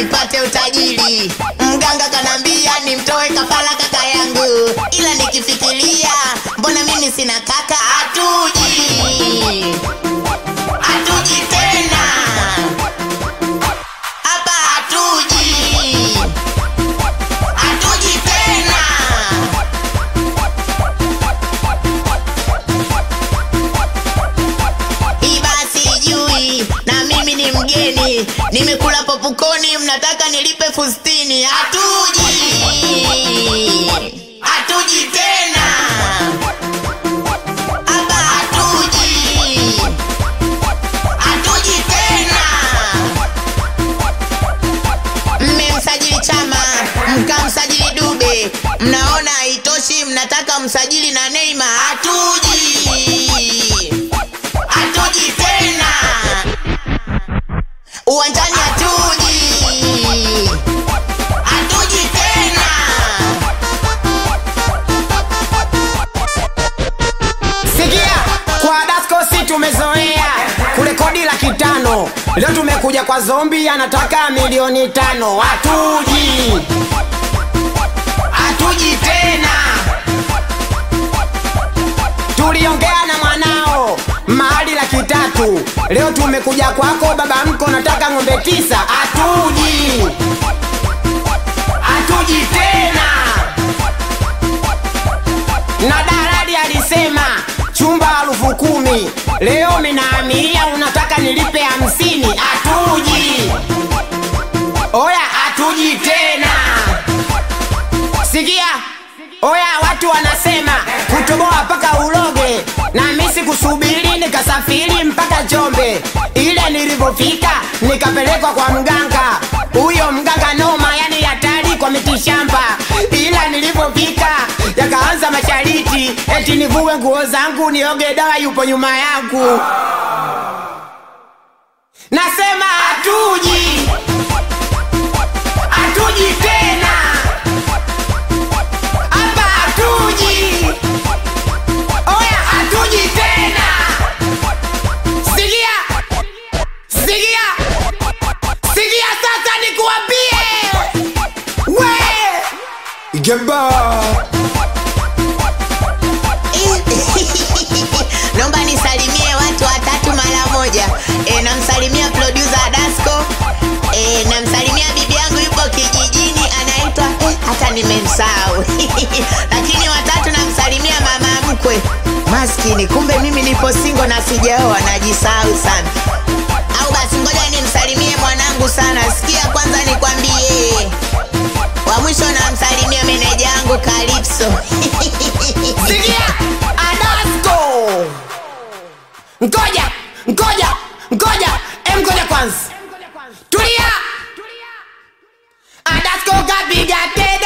nipate utajiri. Mganga kanambia nimtoe kafara kaka yangu, ila nikifikiria, mbona mimi sina kaka? Hatuji, hatuji tena hapa, hatuji, hatuji tena. Hii basi sijui, na mimi ni mgeni, nimekula popukoni, mnataka nilipe fustini. Hatuji, hatuji tena hapa, hatuji, hatuji tena. Mmemsajili Chama, mkamsajili Dube, mnaona haitoshi, mnataka msajili na Neymar. Hatuji, hatuji tena uwanjani, hatuji, hatuji tena. Sikia, kwa Dasko si tumezoea kurekodi laki tano. Leo tumekuja kwa zombi anataka milioni tano. Hatuji, hatuji tena. Tuliongea na mwanao mahali laki tatu. Leo tumekuja kwako baba mko nataka ng'ombe tisa. Hatuji, hatuji tena na dalali alisema chumba elfu kumi leo minaamilia unataka nilipe hamsini hatuji oya hatuji tena sikia oya watu wanasema kutoboa mpaka uloge na misi kusubiri nikasafiri mpaka Njombe ile nilivyofika nikapelekwa kwa mganga huyo mganga noma yani hatari kwa mitishamba ila nilivyofika yakaanza mashariti eti nivue nguo zangu nioge dawa yupo nyuma yangu nasema hatuji hatuji tena hapa hatuji oya hatuji tena sikia sikia sikia sasa nikuambie we Geba. Naomba nisalimie watu watatu mara moja. E, namsalimia producer Dasco. E, namsalimia bibi yangu yupo kijijini anaitwa eh, hata nimemsahau. Lakini watatu namsalimia mama mkwe. Maskini, kumbe mimi nipo singo na sijaoa, najisahau sana. Au basi ngoja nimsalimie mwanangu sana. Sikia kwanza nikwambie. Wa mwisho namsalimia meneja yangu Calypso. Sikia Adasko. Ngoja, ngoja, ngoja, em ngoja kwanza. Tulia. Adasko kapiga tete